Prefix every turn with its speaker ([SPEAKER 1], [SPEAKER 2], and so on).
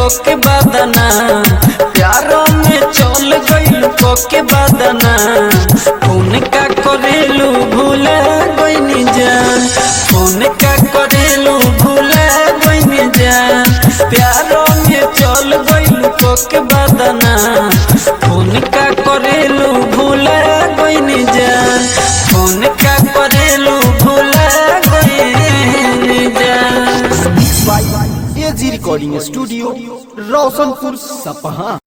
[SPEAKER 1] के बदना प्यारो में चल गइल के बदना फोन का करेलू भूला गइनी जान फोन का करेलू भूला गइनी जान प्यारो में चल गइल के बदना फोन का करेलू भूला गइनी जान फोन का करेलू भूला गइनी जान
[SPEAKER 2] एजी रिकॉर्डिंग स्टूडियो रोशनपुर सपहा